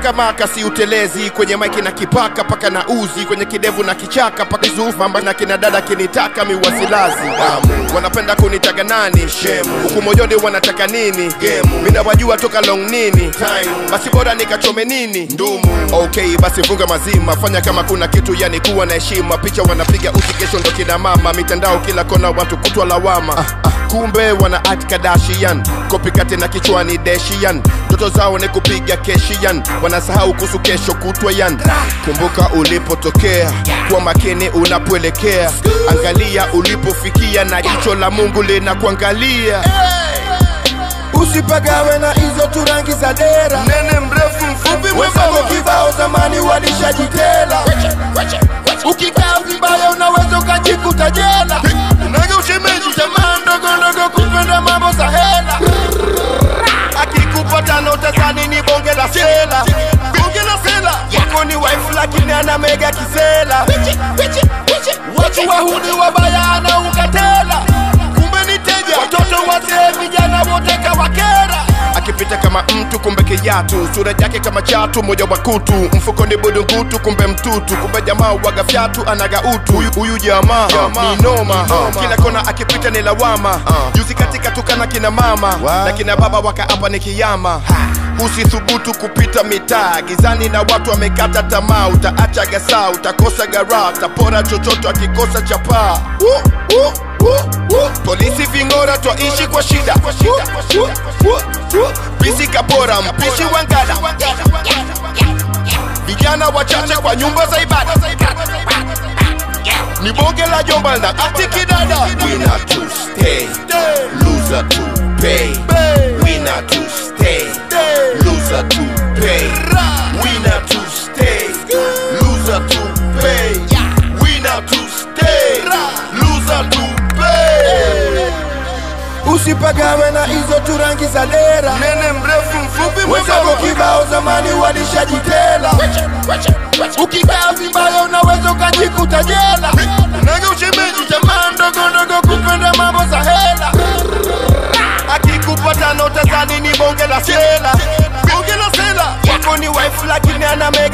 paka maka si utelezi kwenye maiki na kipaka paka na uzi kwenye kidevu na kichaka paka zufamba na kina dada kinitaka miwasilazi damu wanapenda kunitaga nani shemu huku moyoni wanataka nini gemu mina wajua toka long nini time basi bora nikachome nini ndumu okay basi funga mazima fanya kama kuna kitu yani kuwa na heshima picha wanapiga uti kesho ndo kina mama mitandao kila kona watu kutwa lawama ah, ah, kumbe wana act Kardashian kopikate na kichwani deshian ndoto zao ni kupiga keshian wanasahau kuhusu kesho kutwa yan kumbuka ulipotokea kuwa makini unapoelekea angalia ulipofikia na jicho la mungu linakuangalia usipagawe na hizo tu rangi za dera nene mrefu mfupi wenzako kibao zamani walishajitela ukikaa vibaya unaweza ukajikuta jela naga ushemeji tamaa ndogo ndogo kupenda mambo za hela akikupa tano tazani ni bonge la sela bonge la sela yako ni wife lakini ana mega kisela watu wahuni wabaya anaukatela kumbe ni teja watoto wazee vijana wote kawakera akipita kama mtu kumbe kijatu sura yake kama chatu moja wa kutu mfuko ni budungutu kumbe mtutu kumbe jamaa waga fyatu anaga utu huyu, huyu jamaa ni noma kila kona akipita ni lawama juzi katika tukana kina mama na kina baba wakaapa ni kiyama usithubutu kupita mitaa gizani na watu wamekata tamaa utaacha gasa utakosa gara utapora chochote akikosa chapaa uh, uh, uh, uh. polisi ving'ora twaishi kwa shida pisi kapora mpishi wangada vijana wachache kwa nyumba za ibada ni bonge la jomba na ati kidada winner to stay loser to pay winner to stay loser to pay winner to stay loser to pay winner to stay loser to pay usipagawe na hizo tu rangi za dera nene mrefu mfupi wenzako kibao zamani walishajitela ukikaa vibaya unaweza ukajikuta jela naga ushemeji tamaa ndogo ndogo kupenda mambo za hela akikupa tano tazani ni bonge la sela bonge la sela yako ni wife lakini ana mega